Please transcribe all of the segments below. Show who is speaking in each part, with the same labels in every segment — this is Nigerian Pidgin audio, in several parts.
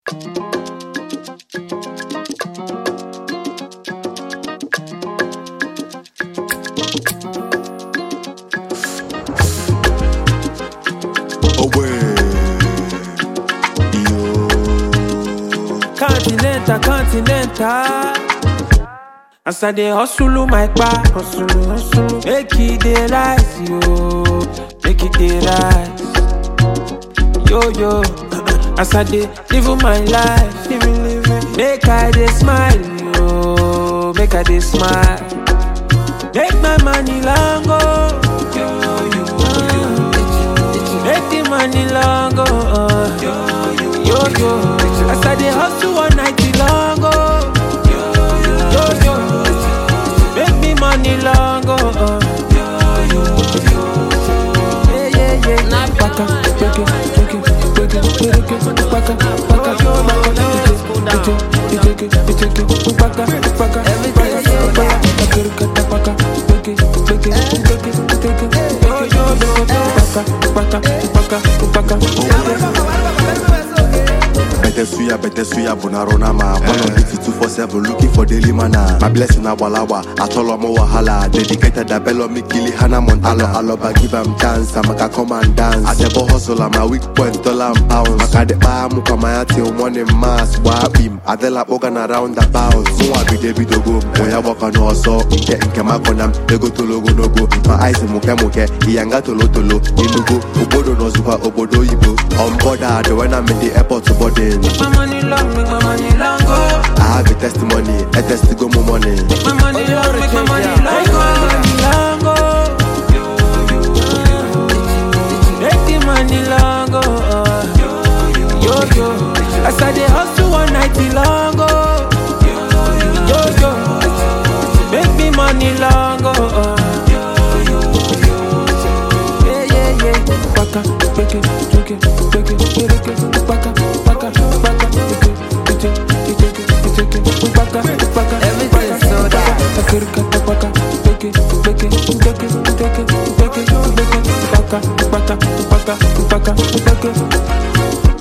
Speaker 1: Continental, continental. As I dey hustle my pa, hustle, hustle. Make it dey rise, yo. Make it dey rise. Yo, yo. As I dey live my life, living, living. Make I dey smile, yo. Make I dey smile. Make my money long, oh. Yo, yo, yo. Make the money long, oh. Yo, yo, yo. As I dey hustle one night long, oh. Yo, yo. Make me money long, oh. Yeah, yeah, yeah. Baka, beke, beke, beke, beke, baka, baka, baka, beke, beke, beke, baka, baka, baka, baka, baka, beke, beke, beke, beke, beke, baka, baka, baka, baka.
Speaker 2: Better suya, better suya, bonarona ma. One on duty two four seven, looking for daily mana. My blessing abalawa, atolo mo wahala. Dedicated a bello me kili hana montalo. Aloba give am chance, I'm a come and dance. I never hustle, I'm a weak point, dollar and pounds. Makade pa muka maya till morning mass. Wabim, adela organ around the bounce. Mwa bi debi dogo, moya waka no so. Inke inke makonam, ego to logo no go. My eyes muke muke, iyanga tolo tolo. Inugo, obodo no zuha, obodo ibo. On board, when I'm in the airport to boarding.
Speaker 1: Make my money long, make my money long, oh.
Speaker 2: I have a testimony, a test go more money.
Speaker 1: Make my money long, make my money long, make my money long, oh. Make the money long, oh. Yo, yo. As I dey hustle one night long, oh. Yo, yo. Make me money long, oh. Yeah, yeah, yeah. Baka, beke, beke, beke, beke, baka, baka, baka, beke, beke, beke, beke, baka, baka,
Speaker 3: Everything's
Speaker 1: baka,
Speaker 3: so dark.
Speaker 1: baka, baka, baka, beke, beke, beke, beke, beke, beke, baka, baka, baka, baka, beke.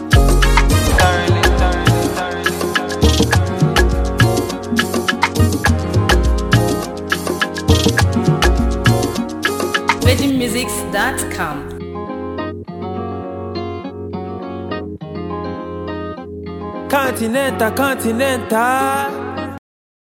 Speaker 3: VeggieMusics.com.
Speaker 1: Continental, continental.